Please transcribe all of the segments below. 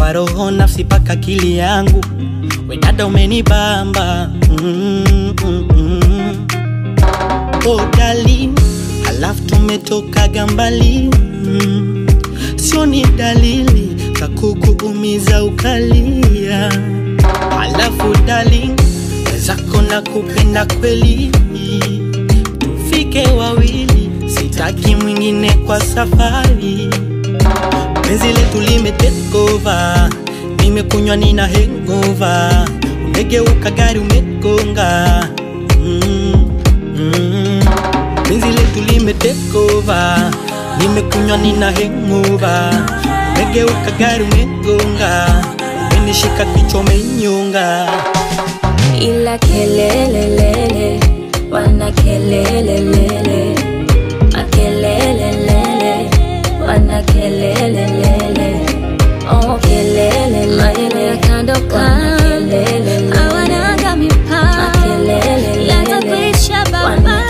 kwa roho nafsi paka akili yangu we dada umenibamba mm, mm, mm. oh darling halafu tumetokaga mbali mm. sio ni dalili za kukuumiza ukalia halafu darling wezako na kupenda kweli tufike wawili sitaki mwingine kwa safari penzi letu limetekova nimekunywa nina hengova umegeuka gari umegonga mm, mm. penzi letu limetekova nimekunywa nina hengova umegeuka gari umegonga umenishika kichwa umenyonga ila kelelelele wana kelelelele makelelelele wana kelelelele oh kelele maneno ya kando kando hawanaga mipaka yatakuisha baba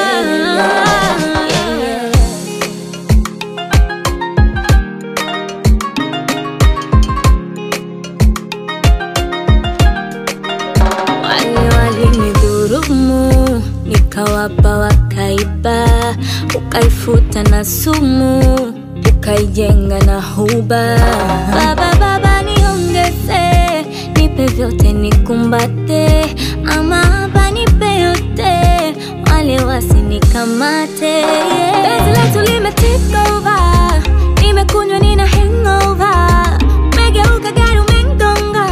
wale walinidhurumu nikawapa wakaiba ukaifuta na sumu ukaijenga na huba baba baba niongeze nipe vyote nikumbate ama hapa nipe yote wale wasinikamate penzi letu limetake over nimekunywa nina hangover umegeuka gari umengonga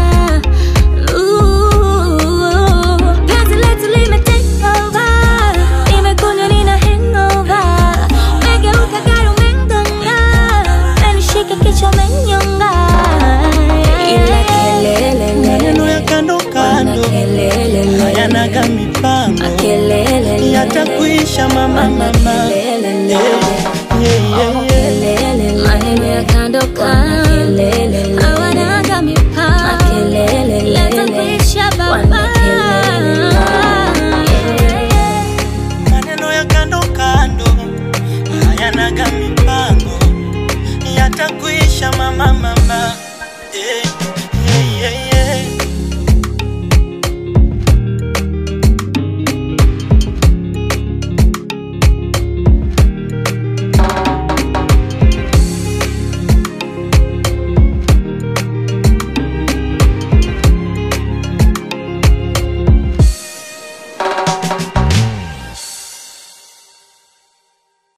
Ooh, penzi letu limetake over nimekunywa nina hangover umegeuka gari umengonga umenishika kichwa umenyonga ila kelele maneno ya kando kando kelele hayanaga mipango kelele yatakuisha mama mama kelele Eh.